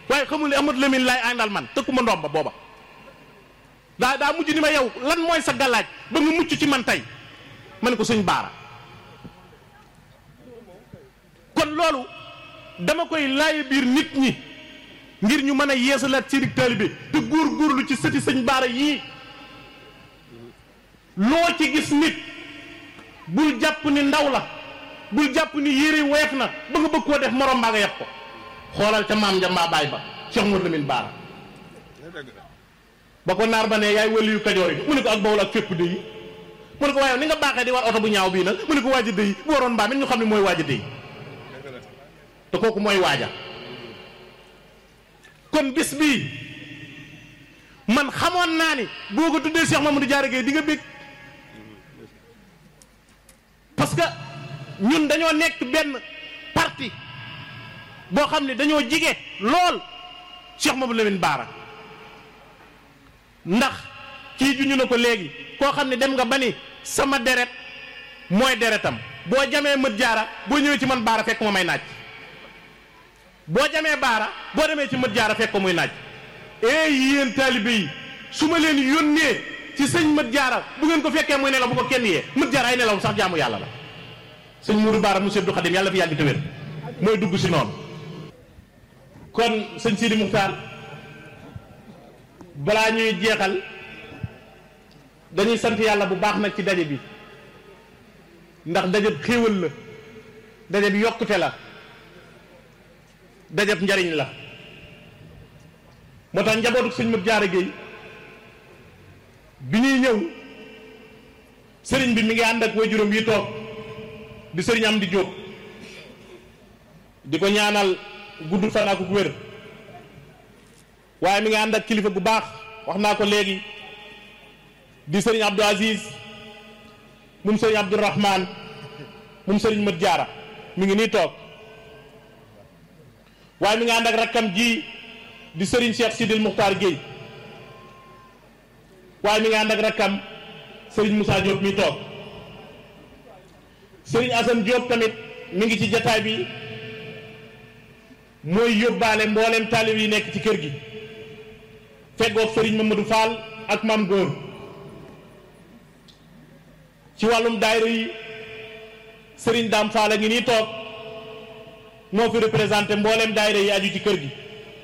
waaye xamul ne Amadou Lamine laay àndal man tëkkuma ndomba booba daa daa mujj ni ma yow lan mooy sa gàllaaj ba nga mucc ci man tey ma ne ko sëñ baara kon loolu dama koy laaye biir nit ñi ngir ñu mën a yeesalaat seen taalibe te góor-góorlu ci sëti sëñ baara yii loo ci gis nit bul jàpp ni ndaw la bul jàpp ni yére woyof na ba nga bëgg koo def morom baa nga yeb ko xoolal ca maam ja mbaa baay ba Cheikh Mouhamadou Lamine Baara ba ko naar ba ne yaay wëli yu kajoor yi mu ne ko ak bawul ak fépp de yi mu ne ko waaye ni nga baaxee di war oto bu ñaaw bii nag mu ne ko waaja de yi bu waroon mbaa mit ñu xam ne mooy waaja de yi te kooku mooy waaja kon bis bii man xamoon naa ni boo ko tuddee Cheikh Mamadou Diarra Gueye di nga bég parce que ñun dañoo nekk benn parti boo xam ne dañoo jige lool Cheikh Mamadou Lamine Baara ndax kii juñu na ko léegi koo xam ne dem nga ba ni sama deret mooy deretam boo jamee mët jaara boo ñëwee ci man baara fekk ma may naaj boo jamee baara boo demee ci mët jaara fekk ko muy naaj ee yéen taalibe yi su ma leen yónnee ci sëñ mët jaara bu ngeen ko fekkee muy nelaw bu ko kenn yee mët jaara ay nelaw sax jaamu yàlla la sëñ Mourou Baara mu Abdou Khadim yàlla fi yàgg te wér mooy dugg si noonu kon sëñ Sidi Muxtaar balaa ñuy jeexal dañuy sant yàlla bu baax nag ci daje bi ndax dajeb xéewal la dajeb yokkute la dajeb njariñ la moo tax njabootu sëñ Mat Jaara Géey bi ñuy ñëw sëriñ bi mi ngi ànd ak waajuram yi toog di sëriñ am di jóg di ko ñaanal gudd fan ak wér waaye mi ngi ànd ak kilifa gu baax wax naa ko léegi di sëriñ Abdou Aziz moom sëriñ Abdourahman moom sëriñ Mat Jaara mi ngi nii toog waaye mi ngi ànd ak rakkam ji di sëriñ Cheikh Sidil Muxtaar Guèye waaye mi ngi ànd ak rakkam sëriñ Moussa Diop mi toog sëriñ Assane Diop tamit mi ngi ci jataay bi mooy yóbbaale mboolem taalib yi nekk ci kër gi feggoog sëriñ Mamadou Fall ak maam góor ci wàllum daayira yi sëriñ Dame Fall a ngi nii toog moo fi représenté mboolem daayira yi aju ci kër gi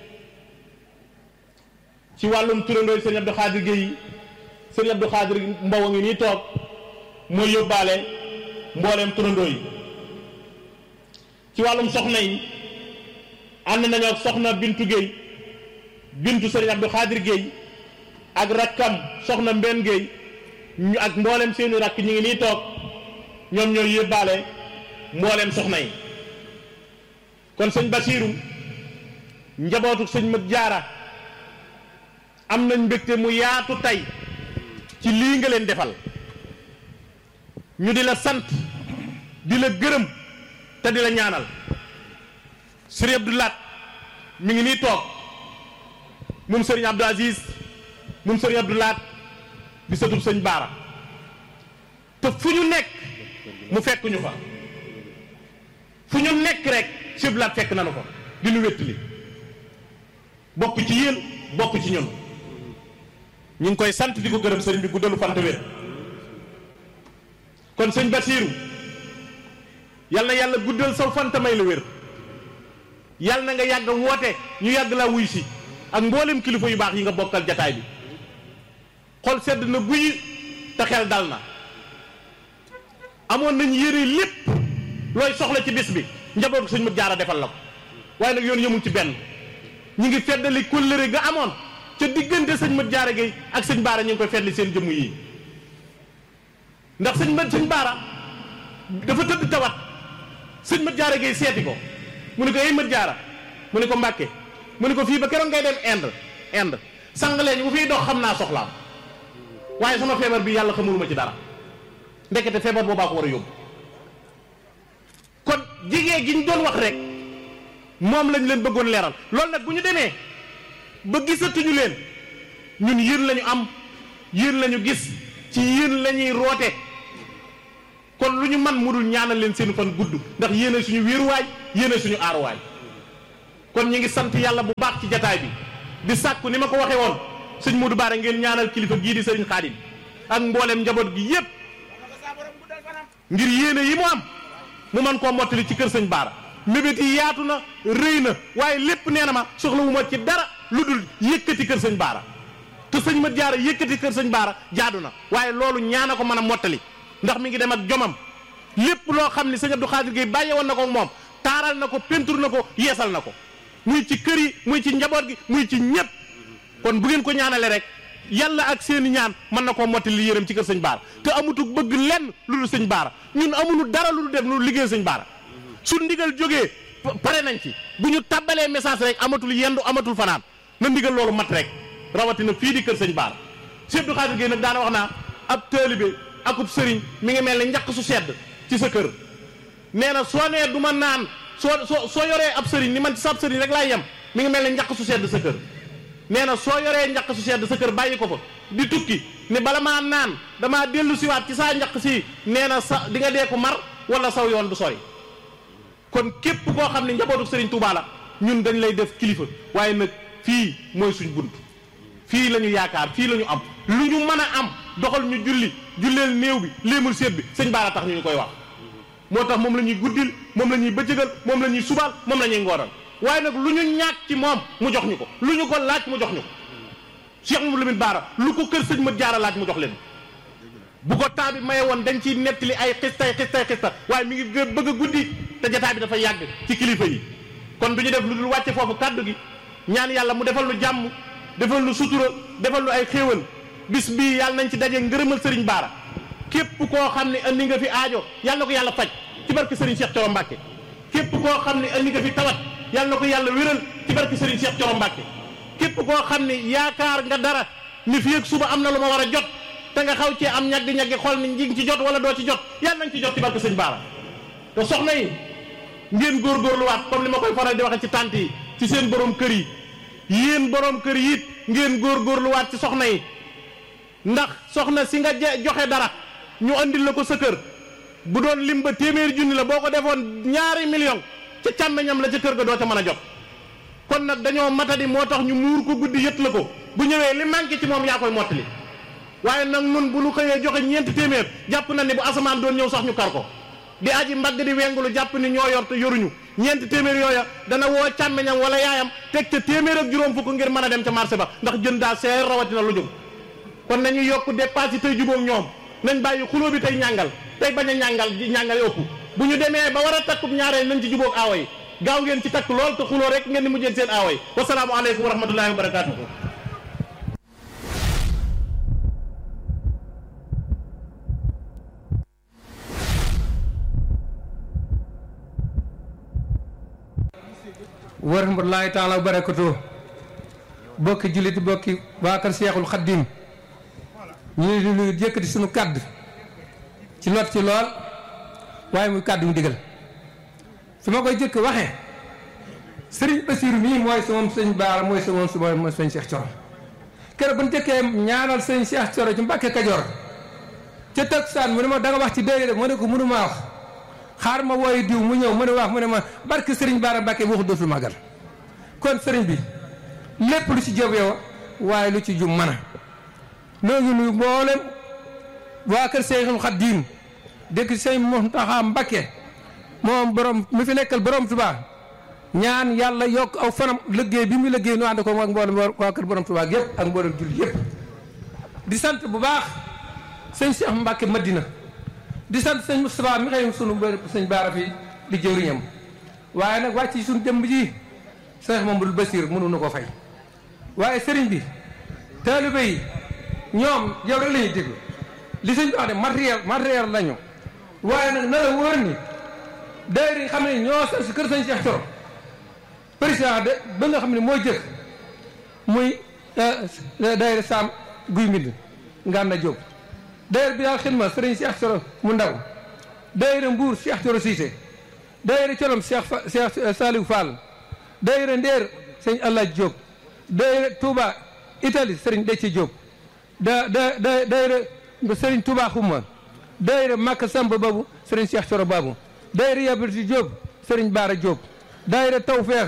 ci wàllum turandooy sëriñ Abdou Khadir Gueye sëriñ Abdou Khadir Mbow a ngi nii toog mooy yóbbaale mboolem turandoo yi ci wàllum soxna yi ànd nañoo ak soxna Bintu Gueye Bintu sëriñ Abdou Khadir Gueye ak rakkam soxna Mbenn Gueye ñu ak mboolem seeni rakk ñu ngi nii toog ñoom ñooy yóbbaale mboolem soxna yi kon sëñ Basiiru njabootu sëñ Mat Jaara am nañ mbégte mu yaatu tey ci lii nga leen defal ñu di la sant di la gërëm te di la ñaanal sëriñ Abdou Laat mi ngi nii toog moom sëriñ Abdou Aziz moom sëriñ Abdou Laat di sëtub sëñ Baara te fu ñu nekk mu fekk ñu fa fu ñu nekk rek sëñ Laat fekk nanu ko di nu wéttali bokk ci yéen bokk ci ñun ñu ngi koy sant di ko gërëm sëriñ bi guddalu fant wér kon sëñ Basiiru yal na yàlla guddal saw fanta may la wér yal na nga yàgg woote ñu yàgg laa wuy si ak mboolem kilifa yu baax yi nga bokkal jataay bi xol sedd na guyi te xel dal na amoon nañ yére lépp looy soxla ci bis bi njabootu sëñ Mat Jaara defal la ko waaye nag yoon yëmul ci benn ñu ngi feddali kóllëre ga amoon ca diggante sëñ Mat Jaara Géey ak sëñ Baara ñu ngi koy feddali seen jëmm yi ndax sëñ Mat sëñ Baara dafa tëdd tawat sëñ Mat Jaara Géey seeti ko mu ne ko ay Mat Jaara mu ne ko Mbàkke mu ne ko fii ba keroog ngay dem Inde Inde sang leen bu fiy dox xam naa soxlaam waaye sama feebar bi yàlla xamuluma ci dara ndekete feebar boobaa ko war a yóbbu kon jigéen gi ñu doon wax rek moom lañ leen bëggoon leeral loolu nag bu ñu demee ba gisatuñu leen ñun yéen lañu am yéen lañu gis ci yéen lañuy roote kon lu ñu man mu dul ñaanal leen seen fan gudd ndax yéene suñu wéeruwaay yéene suñu aaruwaay kon ñu ngi sant yàlla bu baax ci jataay bi di sàkku ni ma ko waxee woon sëñ Modou Bara ngeen ñaanal kilifa gii di sëriñ Xaadim ak mboolem njaboot gi yépp ngir yéene yi mu am mu man koo mottali ci kër sëñ Bara mébét yi yaatu na rëy na waaye lépp nee na ma soxlawu ma ci dara lu dul yëkkati kër sëñ Bara te sëñ ma jaara yëkkati kër sëñ Bara jaadu na waaye loolu ñaana ko mën a mottali ndax mi ngi dem ak jomam lépp loo xam ni sëñ Abdou Khadir Gueye bàyyi woon na ko moom taaral na ko pentur na ko yeesal na ko muy ci kër yi muy ci njaboot gi muy ci ñëpp kon bu ngeen ko ñaanale rek yàlla ak seeni ñaan mën na koo mottali yërëm ci kër sëñ Bara te amutu bëgg lenn lu dul sëñ Bara ñun amuñu dara lu dul def lu liggéey sëñ Bara su ndigal jógee pare nañ ci bu ñu tàbbalee message rek amatul yendu amatul fanaan na ndigal loolu mat rek rawatina fii di kër sëñ Bara Cheikh Abdou Khadir Gueye nag daana wax naa ab taalibe akub sëriñ mi ngi mel ne njaq su sedd ci sa kër nee na soo nee du ma naan soo soo soo yoree ab sëriñ ni man ci sab sëriñ rek laay yem mi ngi mel ne njaq su sedd sa kër nee na soo yoree njaq su sedd sa kër bàyyi ko fa di tukki ne bala maa naan damaa dellu siwaat ci saa njaq si nee na sa di nga dee ko mar wala saw yoon du sori kon képp koo xam ne njabootu sëriñ Touba la ñun dañ lay def kilifa waaye nag fii mooy suñ bunt fii la ñu yaakaar fii la ñu am lu ñu mën a am doxal ñu julli julleel néew bi léemul seet bi sëñ Bara tax ñu ñu koy wax moo tax moom la ñuy guddil moom la ñuy bëccëgal moom la ñuy subal moom la ñuy ngoonal waaye nag lu ñu ñàkk ci moom mu jox ñu ko lu ñu ko laaj mu jox ñu ko Cheikh Mamadou Lamine Bara lu ko kër sëñ ma jaara laaj mu jox leen bu ko temps bi maye woon dañ ciy nettali ay xistay xistay xista waaye mi ngi bëgg a guddi te jotaay bi dafa yàgg ci kilifa yi kon du ñu def lu dul wàcce foofu kàddu gi ñaan yàlla mu defal lu jàmm defal lu sutura defal lu ay xéewal bis bii yàlla nañ ci daje ngërëmal sëriñ Bara képp koo xam ne andi nga fi aajo yàlla na ko yàlla faj ci barke sëriñ Cheikh Thioro Mbacke képp koo xam ne andi nga fi tawat yàlla na ko yàlla wéral ci barke sëriñ Cheikh Thioro Mbacke képp koo xam ne yaakaar nga dara ni fi ak suba am na lu ma war a jot te nga xaw cee am ñaggi-ñaggi xool ni ngi ci jot wala doo ci jot yàlla nañ ci jot ci barke sëñ Bara te soxna yi ngeen góorgóorluwaat comme li ma koy faral di waxe ci tànt yi ci seen borom kër yi yéen borom kër yi it ngeen góorgóorluwaat ci soxna yi ndax soxna si nga joxe dara ñu andil la ko sa kër bu doon lim ba téeméeri junni la boo ko defoon ñaari million ca càmmeñam la ca kër ga doo ca mën a jot kon nag dañoo matadi moo tax ñu muur ko guddi yët la ko bu ñëwee li manqué ci moom yaa koy mottali waaye nag nun bu ñu xëyee joxe ñeenti téeméer jàpp na ni bu asamaan doon ñëw sax ñu kar ko di aji mbagg di wengulu jàpp ni ñoo yor te yoruñu ñeenti téeméer yooya dana woo càmmeñam wala yaayam teg ca téeméer ak juróom fukk ngir mën a dem ca marché ba ndax jën daa seer rawatina lu jóg kon nañu yokk dépense yi tey jubóog ñoom nañ bàyyi xuloo bi tey ñàngal tey bañ a ñàngal di ñàngal ëpp bu ñu demee ba war a takkub ñaareel nañ ci jubóog aawa yi gaaw ngeen ci takk lool te xuloo rek ngeen di mujjeen seen aawa yi wasalaamu aleykum wa rahmatullahi wa barakatuhu wa rahmatullahi taala wa barakatuh bokki jullit bokki waa kër Seexul Xaddim ñu ngi nuyu yëkkati suñu kàddu ci lot ci lool waaye muy kàddu mu digal su ma koy jëkk waxee sëriñ Basiru mii mooy sa moom sëñ Baara mooy sa moom su mooy sëñ Cheikh Thioro keroog bu ñu jëkkee ñaanal sëñ Cheikh Thioro ci Mbàkke Kajoor ca takkusaan mu ne ma da nga wax ci dëgg rek mu ne ko mënu maa wax xaar ma wooyu diw mu ñëw mu ne wax mu ne ma barke sëriñ Baara Mbàkke waxu dootul màggal kon sëriñ bi lépp lu ci jëb yow waaye lu ci jum mën a noo ngi nuyu mboolem waa kër Seexul Xadiim dëkk sëñ Muntaxa Mbakke moom borom mi fi nekkal borom Tuubaa ñaan yàlla yokk aw fanam liggéey bi mu liggéey nu ànd ko ak mboolem waa kër borom Tuubaa yëpp ak mboolem julli yëpp di sant bu baax sëñ Cheikh Mbakke Madina di sant sëñ Moustapha mi xëy sunu sëñ Baara fi di jëwriñam waaye nag wàcc ci suñu jëmb ji Cheikh Mamadou Bassir mënu na ko fay waaye sëriñ bi taalibe yi ñoom yow rek la ñuy déglu li sëñ bi wax de matériel matériel lañu waaye nag na la wóor ni daayira yi xam ne ñoo sa si kër sëñ Cheikh Thioro président de ba nga xam ne moo jëkk muy daayira Sam Guy Mbind Nganda Diop daayira bi daal xidma sëriñ Cheikh Thioro mu ndaw daayira Mbuur Cheikh Thioro Cissé daayira Colom Cheikh Cheikh Saliou Fall daayira Ndeer sëñ Allah Diop daayira Touba Italie sëriñ Déthié Diop da da da daayira sëriñ Touba Xuma daayira Makka Samba Babu sëriñ Cheikh Thioro Babu daayira Yabati Diop sëriñ Baara Diop daayira Tawfeex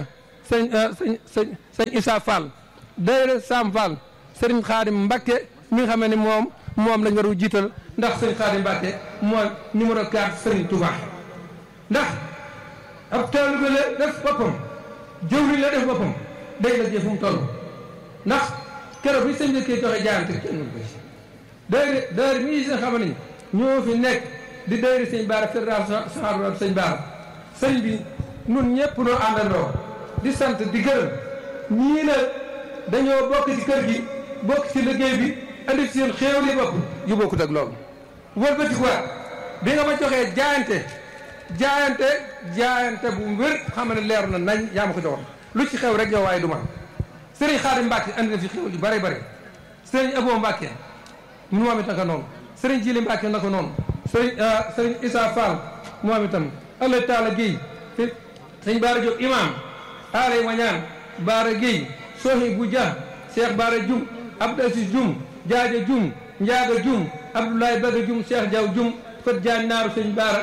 sëñ sëñ sëñ sëñ Issa Fall daayira Sam Fall sëriñ Xaadim Mbacke mi nga xam ne moom moom lañ war a jiital ndax sëriñ Xaadim Mbacke mooy numéro 4 sëriñ Touba ndax ab taalibe la def boppam jëwriñ la def boppam day la jëf fu mu toll ndax keroog bi sëñ bi kii joxe jaayante kenn mënu ko ci daayira daayira mi nga xam ne ñoo fi nekk di daayira sëñ Baara fédération saxaaru sëñ Baara sëñ bi nun ñëpp noo àndandoo di sant di gërëm ñii la dañoo bokk ci kër gi bokk ci liggéey bi andi ci seen xéew li bopp yu bokkut ak loolu wëlbati quoi bi nga ma joxee jaayante jaayante jaayante bu wér xam ne leer na nañ yaa ma ko joxoon lu ci xew rek yow waaye du ma sëriñ Xaadim Mbàkke andi na fi xéew yu bare bare sëriñ Abo Mbàkke moom it naka noonu sëriñ Jili Mbàkke naka noonu sëriñ sëriñ Issa Fall moom itam Allah Taala Guèye sëñ Baara Diop imam aalay wañaan Baara Guèye Sohi bu Dia Cheikh Baara Dioum Abdou Aziz Dioum Jaaja Dioum Njaaga Dioum Abdoulaye Baga Dioum Cheikh Diaw Dioum Fat Diagne naaru sëñ Baara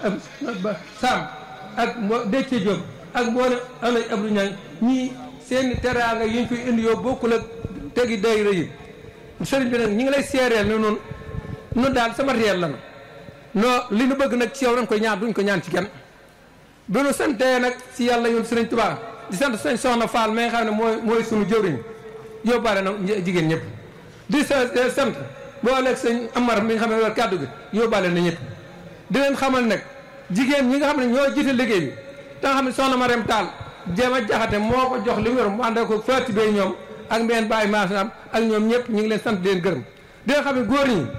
Sam ak mbo Déthié Diop ak mboolem alay Abdou Niang ñii seeni teraanga yi ñu koy indi yoo bokkul ak tegi daayira yi sëriñ bi nag ñi ngi lay seereel ne noonu nu daal sama réel la non li nu bëgg nag ci yow dañ koy ñaan duñ ko ñaan ci kenn bi nu santee nag ci yàlla yoon sëriñ Tuubaa di sant sëñ Soxna Fall mi nga xam ne mooy mooy sunu jëwriñ yóbbaale na jigéen ñëpp di sant boo leeg sëñ Amar mi nga xam ne war kàddu gi yóbbaale na ñëpp di leen xamal nag jigéen ñi nga xam ne ñoo jiite liggéey bi te nga xam ne soxna Marème Tall jéem a jaxate moo ko jox li mu yor mu ànd ko fati bay ñoom ak mbeen bàyyi maasam ak ñoom ñëpp ñu ngi leen sant di leen gërëm di leen xam ne góor ñi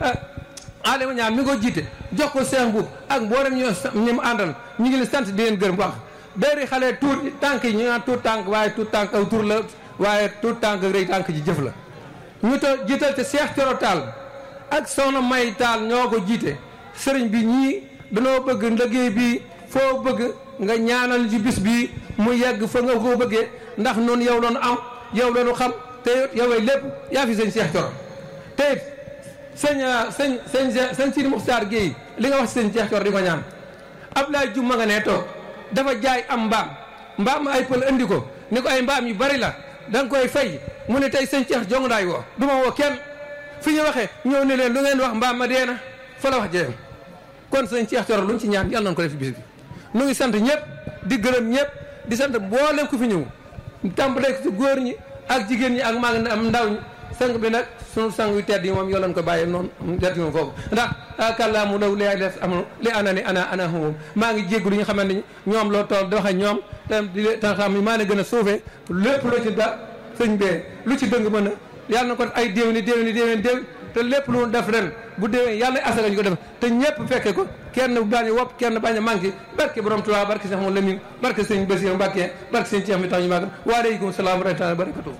Alima ñaan mi ko jiite jox ko Cheikh Mbuub ak mboolem ñoo ñi mu àndal ñu ngi leen sant di leen gërëm wax dayri xale tuut tànk yi ñu naan tuut tànk waaye tuut tànk aw tur la waaye tuut tànk rëy tànk ji jëf la ñu to jiital te Cheikh Coro Tall ak soxna May Tall ñoo ko jiite sëriñ bi ñii danoo bëgg liggéey bi foo bëgg nga ñaanal ci bis bii mu yegg fa nga ko bëggee ndax noonu yow loonu am yow loonu xam te yow lépp yaa fi sëñ Cheikh Coro te it sëñ sëñ sëñ sëñ Sidi Muxtaar Guèye li nga wax si sëñ Cheikh Coro di ko ñaan Abdoulaye Diouf ma nga nee toog dafa jaay am mbaam mbaam ay pël andi ko ni ko ay mbaam yu bari la da nga koy fay mu ne tey sëñ Cheikh jong daay woo du ma woo kenn fi ñu waxee ñëw ne leen lu ngeen wax mbaam ma dee na fa la wax jeem kon sëñ Cheikh Coro luñ ci ñaan yàlla nañ ko def ci bis bi nu ngi sant ñëpp di gërëm ñëpp di sant mboolem ku fi ñëw tàmbalee ci góor ñi ak jigéen ñi ak mag am ndaw ñi sang bi nag sunu sang yu tedd yi moom yoo leen ko bàyyee noonu tedd yi moom foofu ndax kàllaamu law li des am li ana ni ana ana moom maa ngi jéggu lu ñu xamante ni ñoom loo tool di wax ak ñoom te di ta xam maa ne gën a suufee lépp lu ci da sëñ bee lu ci dëng mën a yàlla na ko ay déwéni déwéni déwéni déw te lépp lu def ren bu déwén yàlla asaka ñu ko def te ñëpp fekke ko kenn bañ a wopp kenn bañ a manqué barke borom Tuubaa barke Seex Mamadu Lamin barke sëñ Basiru Mbàkke barke sëñ Ceex mi tax ñu màgg waaleykum salaam wa rahmatullaahi wa barakaatuh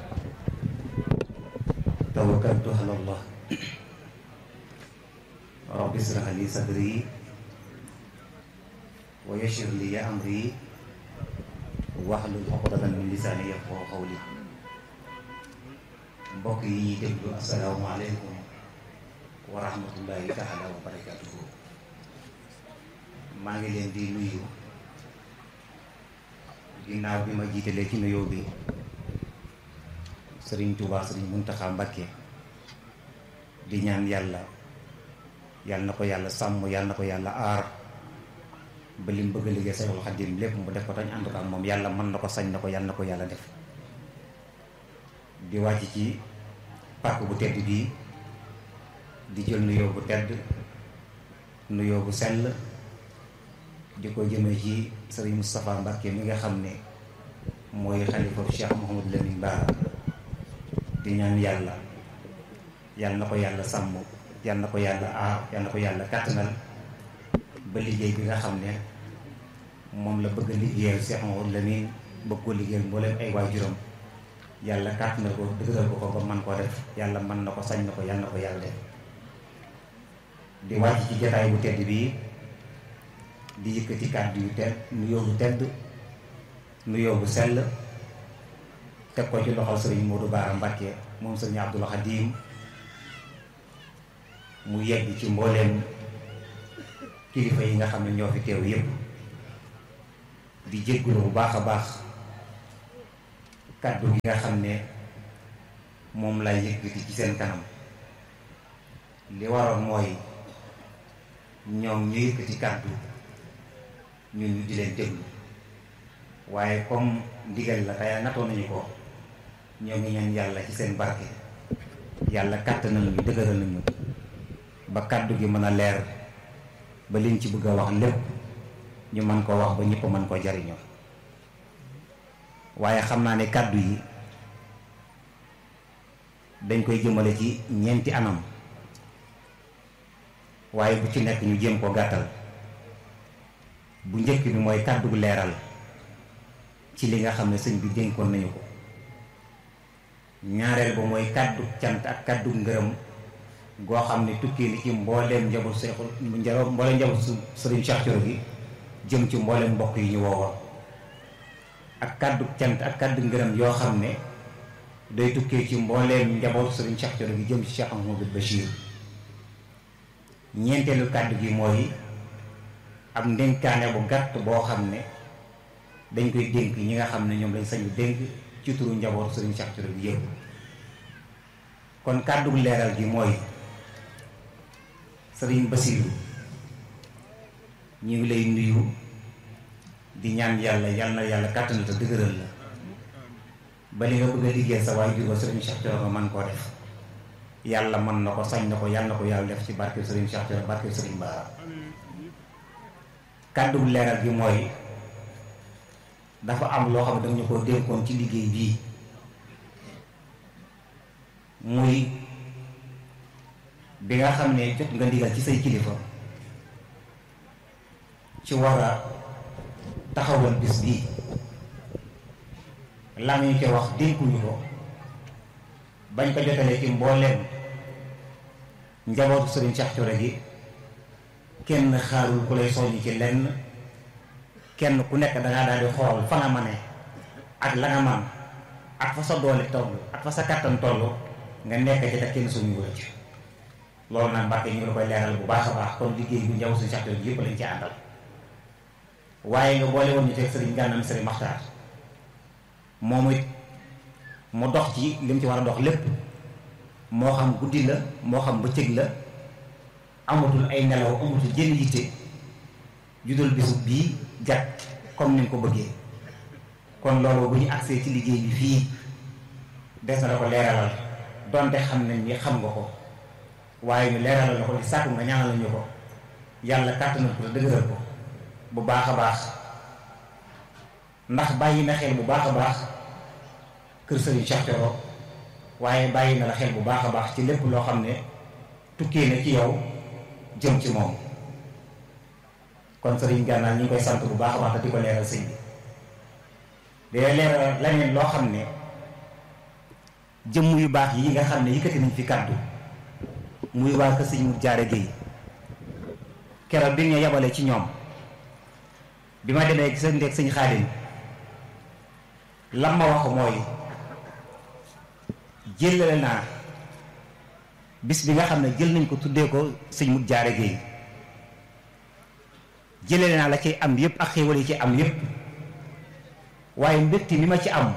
tawakkaltu ala allah rabbi israh li sadri wa yassir li amri wahlul uqdatan min lisaani yafqahu qawli mbokk yi ñuy déglu assalaamu aleykum wa rahmatullahi taala wa barakatuhu maa ngi leen di nuyu ginnaaw bi ma jiitalee ci nuyoo bi sëriñ Tuubaa sëriñ Muntaxa Mbakke di ñaan yàlla yàlla na ko yàlla sàmm yàlla na ko yàlla aar ba lim bëgg a liggéey Seexul Xadiim lépp mu def ko tañ ànd ko ak moom yàlla mën na ko sañ na ko yàlla na ko yàlla def di wàcc ci pàkk bu tedd bii di jël nuyoo bu tedd nuyoo bu sell di ko jëmee ci sëriñ Moustapha Mbakke mi nga xam ne mooy xalifa Cheikh Mouhamadou Lamine Bara di ñaan yàlla yàlla na ko yàlla sàmm yàlla na ko yàlla aar yàlla na ko yàlla kàttanal ba liggéey bi nga xam ne moom la bëgg a liggéeyal Cheikh Mouhamadou Lamine bëgg ko liggéeyal mbooleem ay waajuram yàlla kàttanal ko dëgëral ko ko ba man koo def yàlla mën na ko sañ na ko yàlla na ko yàlla def di wàcc ci jataay bu tedd bii di yëkkati kàddu yu tedd nuyoo bu tedd nuyoo bu sell teg ko ci loxol sëriñ Modou Bara Mbacké moom sëriñ Abdoul Khadim mu yegg ci mbooleem kilifa yi nga xam ne ñoo fi teew yépp di jéggulu bu baax a baax kàddu gi nga xam ne moom lay yëkkati ci seen kanam li waroon mooy ñoom ñu yëkkati kàddu ñun ñu di leen déglu waaye comme ndigal la tey natoo nañu ko ñoo ngi ñaan yàlla ci seen barke yàlla kàttanal ñu dëgëral nañu ba kàddu gi mën a leer ba liñ ci bëgg a wax lépp ñu mën koo wax ba ñëpp mën koo jariñoo waaye xam naa ne kàddu yi dañ koy jëmale ci ñeenti anam waaye bu ci nekk ñu jéem ko gàttal bu njëkk bi mooy kàddu gu leeral ci li nga xam ne sëñ bi dénkoon nañu ko ñaareel ba mooy kàddu cant ak kàddu ngërëm goo xam ne tukki ni ci mbooleem njaboot seexul mbooleem njaboot su sëriñ Cheikh Thioro gi jëm ci mbooleem mbokk yi ñu woowoon ak kàddu cant ak kàddu ngërëm yoo xam ne day tukkee ci mbooleem njaboot sëriñ Cheikh Thioro gi jëm ci Cheikh Ahmadou Bachir ñeenteelu kàddu gi mooy ab ndénkaane bu gàtt boo xam ne dañ koy dénk ñi nga xam ne ñoom lañ sañu dénk ci turu njaboot sëriñ Cheikh Thioro gi yëpp kon kàddu leeral gi mooy sëriñ Basiru ñu ngi lay nuyu di ñaan yàlla yal na yàlla kàttan te dëgëral la ba li nga bëgg a liggéey sa waay jur ba sëriñ Cheikh Thioro nga man koo def yàlla mën na ko sañ na ko yàlla na ko yàlla def ci barke sëriñ Cheikh Thioro barke sëriñ Bara kàddu leeral gi mooy dafa am loo xam ne dañu ko dénkoon ci liggéey bii muy bi nga xam ne jot nga ndigal ci say kilifa ci war a taxawal bis bii la ñu ci wax dénkuñu ko bañ ko jotalee ci mbooleem njabootu sëriñ Cheikh Thioro gi kenn xaarul ku lay soññ ci lenn kenn ku nekk dangaa daal di xool fa nga mane ak la nga man ak fa sa doole toll ak fa sa kattan toll nga nekk ci te kenn suñu wër ci loolu nag Mbàkke ñu ngi la koy leeral bu baax a baax kon liggéey bu njaw suñu Cheikh Thioro gi yëpp lañ ci àndal waaye nga boole woon ñu teg sëriñ gànnam sëriñ Maxtaar moom it mu dox ci li mu ci war a dox lépp moo xam guddi la moo xam bëccëg la amatul ay nelaw amatul jën yitte judul bisu bii jat comme ni nga ko bëggee kon loolu bu ñu agsee ci liggéey bi fii des na la ko leeralal donte xam nañ ni xam nga ko waaye ñu leeralal la ko di sàkku nga ñaanal ñu ko yàlla kàttanal ko te dëgëral ko bu baax a baax ndax bàyyi na xel bu baax a baax kër Serigne Cheikh Thioro waaye bàyyi na la xel bu baax a baax ci lépp loo xam ne tukkee na ci yow jëm ci moom kon Serigne Gànnaar ñu ngi koy sant bu baax a baax te di ko leeral sëñ bi day leeral leneen loo xam ne jëmm yu baax yi nga xam ne yëkkati nañ fi kàddu muy waa kër sëñ mu jaare géey keroog bi nga yabale ci ñoom bi ma demee gis ndeeg sëñ Xaadim lam ma wax mooy jëlale naa bis bi nga xam ne jël nañ ko tuddee ko sëñ mu jaare géey jëlale naa la ci am yépp ak xéewal yi ci am yépp waaye mbégte mi ma ci am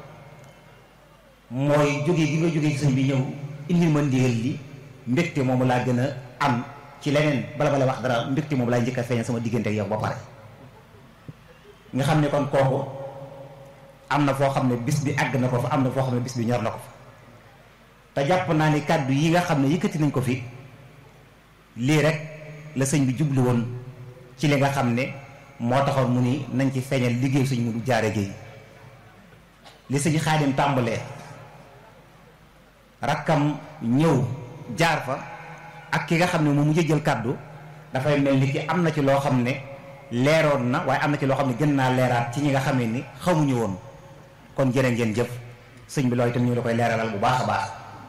mooy jóge gi nga jóge ci sëñ bi ñëw indil ma ndigal li mbégte moomu laa gën a am ci leneen bala bala wax dara mbégte moomu laa njëkk a feeñal sama diggante ak yow ba pare nga xam ne kon kooku am na foo xam ne bis bi àgg na ko fa am na foo xam ne bis bi ñor na ko fa te jàpp naa ni kàddu yi nga xam ne yëkkati nañ ko fi lii rek la sëñ bi jublu woon ci li nga xam ne moo taxoon mu ni nañ ci feeñal liggéey suñ mu du jaare géey li sëñ Xaadim tàmbalee rakkam ñëw jaar fa ak ki nga xam ne moom mu jël kàddu dafay mel ni ki am na ci loo xam ne leeroon na waaye am na ci loo xam ne gën naa leeraat ci ñi nga xam ne ni xamuñu woon kon jërë ngeen jëf sëñ bi loolu itam ñu la koy leeralal bu baax a baax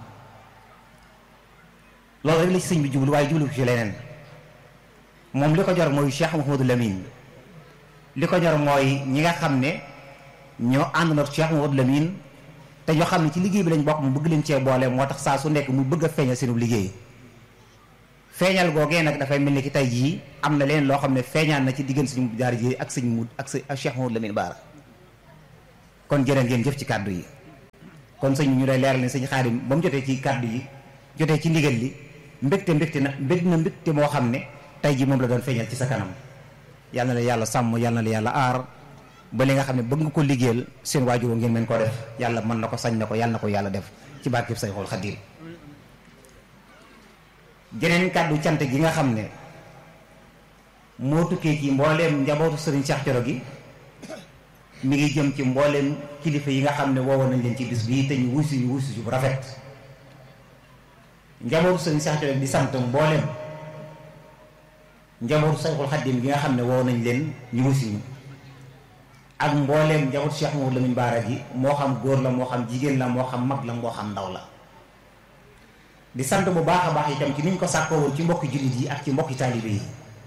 loolu rek la ci sëñ bi jublu waaye jublu ko ci leneen moom li ko jor mooy Cheikh Mouhamadou Lamine li ko ñor mooy ñi nga xam ne ñoo ànd na Cheikh Mouhamadou Lamine te ñoo xam ne ci liggéey bi lañ bokk mu bëgg leen cee boole moo tax saa su nekk mu bëgg a feeñal seenu liggéey feeñal googee nag dafay mel ni ki tey jii am na leen loo xam ne feeñaan na ci diggante suñu jaar ji ak sëñ mu ak sëñ ak Cheikh Mouhamadou Lamine Bara kon jërë ngeen jëf ci kàddu yi kon sëñ ñu lay leeral ne sëñ Xaadim ba mu jotee ci kàddu yi jotee ci ndigal li mbégte mbégte na mbég na mbégte moo xam ne tey ji moom la doon feeñal ci sa kanam yal na la yàlla sàmm yal na la yàlla aar ba li nga xam ne bëgg nga ko liggéeyal seen waajur ngeen mën koo def yàlla mën na ko sañ na ko yàlla na ko yàlla def ci barkeb Sayxul Xadiim geneen kàddu cant gi nga xam ne moo tukkee ci mbooleem njabootu sëriñ Cheikh Thioro gi mi ngi jëm ci mbooleem kilifa yi nga xam ne woowoon nañ leen ci bis bii te ñu wusi ñu wusi bu rafet njabootu sëriñ Cheikh Thioro di sant mbooleem njabootu Sayxul Xadiim gi nga xam ne woow nañ leen ñu wusi ñu ak mbooleem njabootu Cheikh Mouhamadou Lamine Bara gi moo xam góor la moo xam jigéen la moo xam mag la moo xam ndaw la di sant bu baax a baax itam ci niñ ko sàkkoo woon ci mbokki jullit yi ak ci mbokki taalibe yi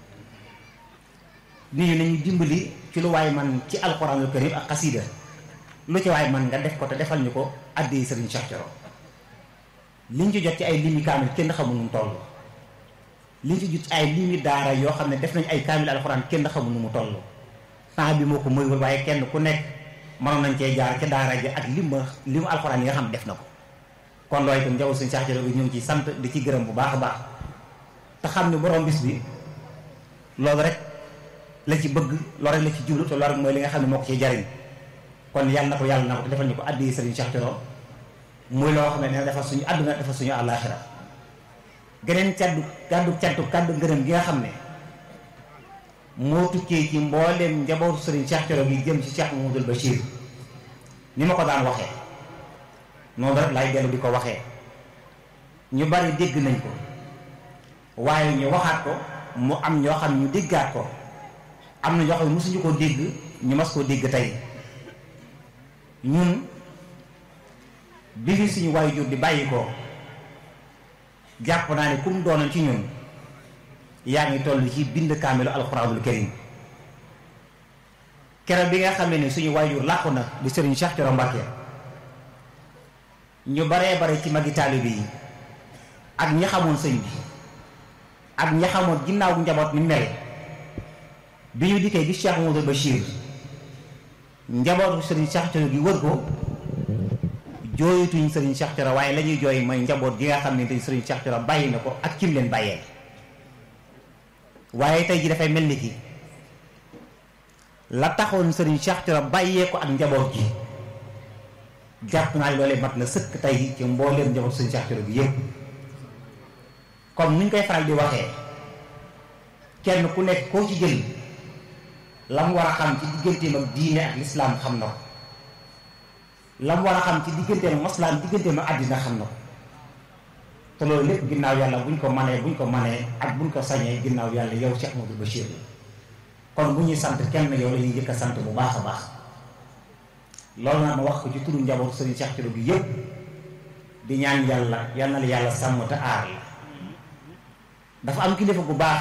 nit ñi nañu dimbali ci lu waay man ci alxuraanul karim ak xasiida lu ci waay man nga def ko te defal ñu ko àddee sëriñ Cheikh Thioro liñ ci jot ci ay limi kaamil kenn xamul nu mu toll liñ ci jot ci ay limi daara yoo xam ne def nañ ay kaamil alxuraan kenn xamul nu mu toll temps bi moo ko moywul waaye kenn ku nekk mënoon nañ cee jaar ca daara ji ak lim li mu alxuraan yi nga xam ne def na ko kon loolu itam njaboot sëriñ Cheikh Thioro bi ñu ngi ciy sant di ci gërëm bu baax a baax te xam ne borom bis bi loolu rek la ci bëgg loolu rek la ci jublu te loolu rek mooy li nga xam ne moo ko ciy jariñ kon yàlla na ko yàlla na ko te defal ñu ko addi sëriñ Cheikh Thioro muy loo xam ne dina defal suñu àdduna defal suñu àllaaxira geneen caddu kaddu caddu kaddu ngërëm gi nga xam ne moo tukkee ci mbooleem njabootu sëriñ Cheikh Thioro gi jëm ci Cheikh Mamadou Bachir ni ma ko daan waxee noonu rek laay dellu di ko waxee ñu bari dégg nañ ko waaye ñu waxaat ko mu am ñoo xam ñu déggaat ko am na ñoo xam ne mosuñu koo dégg ñu mas koo dégg tey ñun bi fi suñu waajur di bàyyi ko jàpp naa ne kum doonoon ci ñun yaa ngi toll ci bind kaamilu alxuraanul karim keroog bi nga xam ne suñu waajur làqu na di sëriñ Cheikh Thioro Mbacké ñu baree bare ci magi taalibe yi ak ñi xamoon sëñ bi ak ñi xamoon ginnaaw njaboot ni mel bi ñu dikkee gis Cheikh Mamadou Bachir njabootu sëriñ Cheikh Thioro gi wër ko jooyatuñ sëriñ Cheikh Thioro waaye la ñuy jooy mooy njaboot gi nga xam ne tey sëriñ Cheikh Thioro bàyyi na ko ak kim leen bàyyee waaye tey ji dafay mel ni ki la taxoon sëriñ Cheikh Thioro bàyyee ko ak njaboot gi jàpp naa ne loolee mat na sëkk tey ci mbooleem njaboot sëriñ Cheikh Thioro gi yépp comme ni ñu koy faral di waxee kenn ku nekk koo ci jël la mu war a xam ci digganteem ak diine ak lislaam xam na ko la mu war a xam ci digganteem ak maslaam digganteem ak àddina xam na ko te loolu lépp ginnaaw yàlla buñ ko manee buñ ko manee ak buñ ko sañee ginnaaw yàlla yow Cheikh Modou Bachir la kon bu ñuy sant kenn yow la ñuy jëkk a sant bu baax a baax loolu nag ma wax ko ci turu njabootu Serigne Cheikh Thioro bi yépp di ñaan yàlla yal na la yàlla sàmm te aar la dafa am kilifa bu baax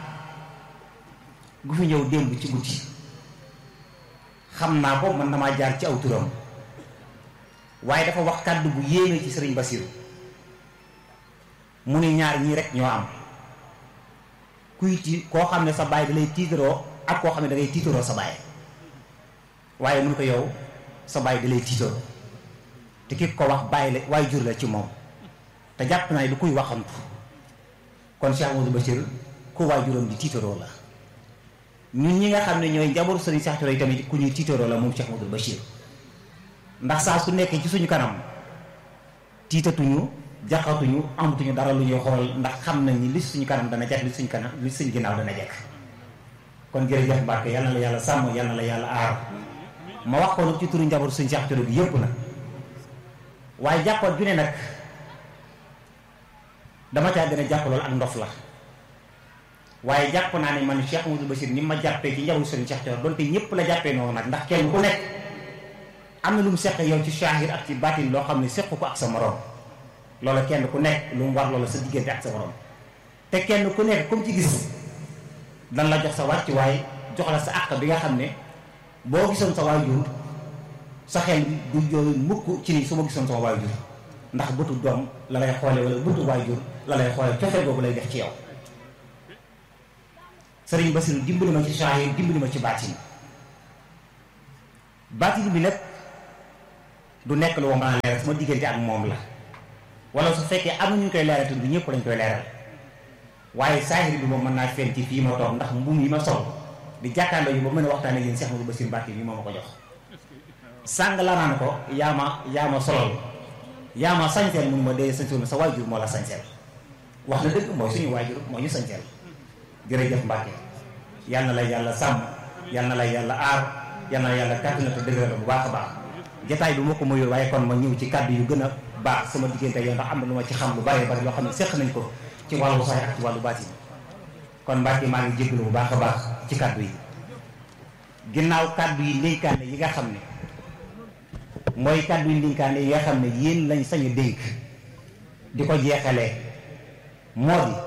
gu fi ñëw démb ci guddi xam naa ko man damaa jaar ci aw turam waaye dafa wax kàddu bu yéeme ci sëriñ Basiru mu ni ñaar ñii rek ñoo am kuy ti koo xam ne sa baay da lay tiitaroo ak koo xam ne da ngay tiitaroo sa baay waaye mun ko yow sa baay da lay tiitaroo te ki ko wax bàyyi la waaye jur la ci moom te jàpp naa ne du kuy waxantu kon Cheikh Modou Bachir ku waajuram di tiitaroo la ñun ñi nga xam ne ñooy njabootu sëriñ Cheikh Thioro yi tamit ku ñuy tiitaroo la moom Cheikh Modou Bachir ndax saa su nekkee ci suñu kanam tiitatuñu jàqatuñu amatuñu dara lu ñuy xool ndax xam nañ ni li suñu kanam dana jekk li suñu kanam li suñu ginnaaw dana jekk kon jërëjëf Mbacke yal na la yàlla sàmm yal na la yàlla aar ma wax ko nag ci turu njabootu sëriñ Cheikh Thioro bi yépp nag waaye jàppoon ju ne nag dama caa gën a jàpp loolu ak ndof la waaye jàpp naa ne man Cheikh Modou Bachir ni ma jàppee ci njabootu sëriñ Cheikh Thioro donte ñëpp la jàppee noonu nag ndax kenn ku nekk am na lu mu seq yow ci shahir ak ci baatin loo xam ne seq ko ak sa morom loola kenn ku nekk lu mu war loola sa diggante ak sa morom te kenn ku nekk comme ci gis dan la jox sa wàccuwaay jox la sa àq bi nga xam ne boo gisoon sa waajur sa xel du jooy mukk ci ni su ma gisoon sama waajur ndax bëtu doom la lay xoole wala bëtu waajur la lay xoole cofe boobu lay def ci yow sëriñ Basiru dimbali ma ci shahir dimbali ma ci baatin baatin bi nag du nekk lu mën a leeral sama diggante ak moom la wala su fekkee am na ñu koy leeral te du ñëpp lañ koy leeral waaye saahir bi moom mën naa feeñ ci fii ma toog ndax mbuum yi ma sol di jàkkaarloo yi ba mën a waxtaane yéen Cheikh Modou Bassirou Mbacké bi moo ma ko jox sàng la naan ko yaa ma yaa ma solol yaa ma sañseel mun ma dee sañseel sa waajur moo la sañseel wax na dëgg mooy suñu waajur moo ñu sañseel jërëjëf Mbacké yal na la yàlla sàmm yal na la yàlla aar yal na la yàlla kàttan na te dëgëral bu baax a baax jataay bi ma ko mayul waaye kon ma ñëw ci kàddu yu gën a baax sama diggante yow ndax am na lu ma ci xam lu bari bari loo xam ne seq nañ ko ci wàllu sax ak ci wàllu baatin kon Mbacké maa ngi jégalu bu baax a baax ci kàddu yi ginnaaw kàddu yi ndénkaane yi nga xam ne mooy kàddu yi ndénkaane yi nga xam ne yéen lañ sañ a dénk di ko jeexalee moo di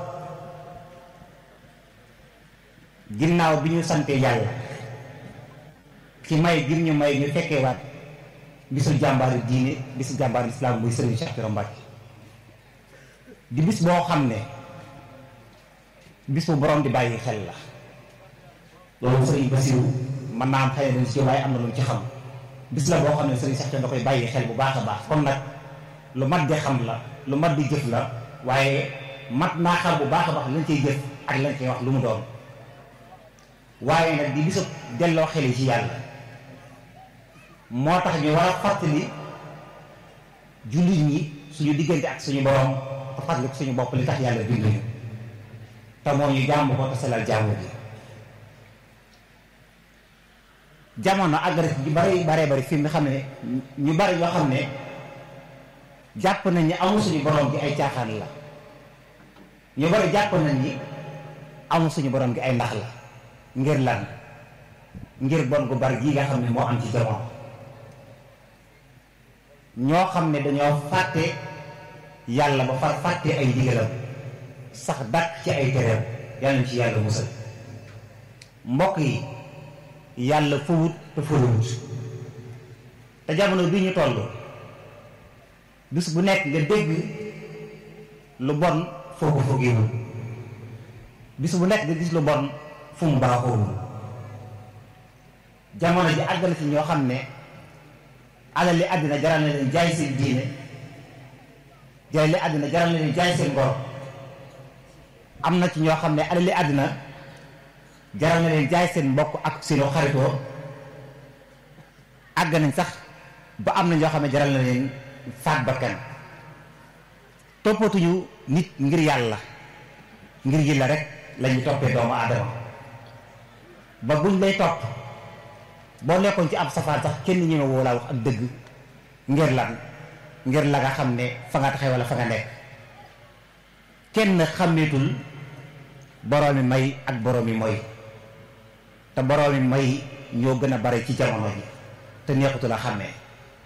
ginnaaw bi ñu sante yàlla ci may gim ñu may ñu fekkee waat bisu jàmbaari diine bisu jàmbaari islam muy Serigne Cheikh Thioro Mbacké di bis boo xam ne bis bu borom di bàyyi xel la loolu Serigne Bassirou mën naa am xëy na ci waaye am na lu ci xam bis la boo xam ne Serigne Cheikh Thioro da koy bàyyi xel bu baax a baax kon nag lu mat di xam la lu mat di jëf la waaye mat naa xam bu baax a baax lañ cay jëf ak lañ cay wax lu mu doon waaye nag di bisu delloo xel yi ci yàlla moo tax ñu war a fàttali jullit ñi suñu diggante ak suñu borom te fàttali ko suñu bopp li tax yàlla bind ñu te moo ñu jàmm ko te selal jàmm bi jamono agressif yu bari bare bari fi mu xam ne ñu bari ñoo xam ne jàpp nañ ni amul suñu borom gi ay caaxaan la ñu bari jàpp nañ ni amul suñu borom gi ay ndax la ngir lan ngir bon gu bari gii nga xam ne moo am ci jamono ñoo xam ne dañoo fàtte yàlla ba far fàtte ay ndigalam sax dàq ci ay tereem yàlla ñu ci yàlla musal mbokk yi yàlla fawut te fawut te jamono bi ñu toll bis bu nekk nga dégg lu bon foo ko foogewul bis bu nekk nga gis lu bon fu mu baaxoowul jamono ji àgg na ci ñoo xam ne alal li àddina jaral na leen jaay seen diine jaay li àddina jaral na leen jaay seen ngor am na ci ñoo xam ne alal li àddina jaral na leen jaay seen mbokk ak seenu xaritoo àgg nañ sax ba am na ñoo xam ne jaral na leen faat bakkan toppatuñu nit ngir yàlla ngir yàlla rek lañu toppee doomu aadama ba buñ lay topp boo nekkoon ci ab safaan sax kenn ñu ne woo laa wax ak dëgg ngir lan ngir la nga xam ne fa nga taxee wala fa nga nekk kenn xàmmeetul boroomi may ak boroomi moy te boroomi may ñoo gën a bare ci jamono ji te neexutu la xàmmee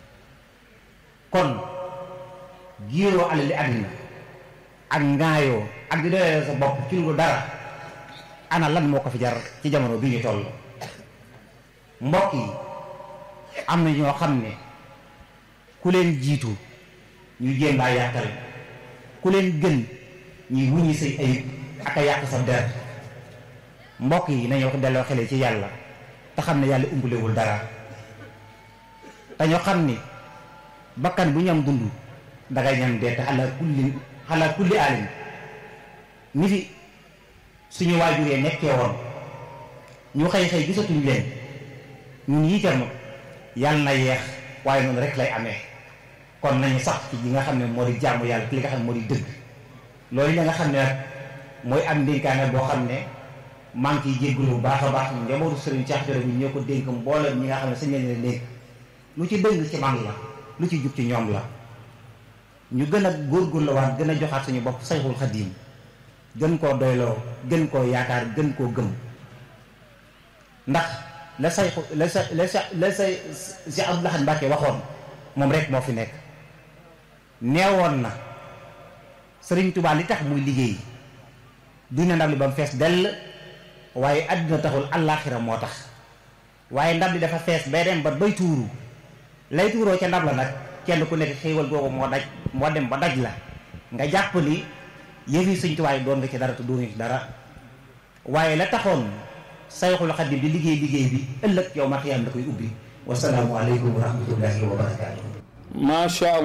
kon giiroo alali àddina ak ngaayoo ak di doyee sa bopp ci lu dara ana lan moo ko fi jar ci jamono bi ñu toll mbokk yi am na ñoo xam ne ku leen jiitu ñu jéem laa yàqal ku leen gën ñuy wuññi say ayib ak a yàq sa der mbokk yi nañu wax delloo xele ci yàlla te xam ne yàlla umpulewul dara dañoo xam ni bakkan bu ñam dund dangay ñam dee te xalaa kulli xalaa kulli alim ni fi suñu waajuree nekkee woon ñu xëy xëy gisatuñ leen ñun yitam yàlla na yeex waaye noonu rek lay amee kon nañu sax ci li nga xam ne moo di jàmm yàlla ci li nga xam ne moo di dëgg loolu la nga xam ne nag mooy am ndénkaane boo xam ne maa ngi ciy jégalu bu baax a baax njabootu Serigne Cheikh Thioro bi ñoo ko dénk mboolem ñi nga xam ne sañ leen dénk lu ci dëng ci man la lu ci jub ci ñoom la ñu gën a góorgóorlu waat gën a joxaat suñu bopp sayxul xadiim gën koo doyloo gën koo yaakaar gën koo gëm ndax la say la sa la sa la say si Abdou Lahad Mbacké waxoon moom rek moo fi nekk neewoon na Sëriñ Tuubaa li tax muy liggéey dina ndab li ba mu fees dell waaye àddina taxul allaaxira moo tax waaye ndab li dafa fees bay dem ba bay tuuru lay tuuroo ca ndab la nag kenn ku nekk xéewal googu moo daj moo dem ba daj la nga jàpp ni yëfi Sëriñ Tuubaa yi doon nga ci dara te doon nga ci dara waaye la taxoon sayxul xadim di liggéey liggéey bi ëllëg yow ma xiyaam da koy ubbi wasalaamu aleykum wa rahmatullahi wa barakaatu macha allah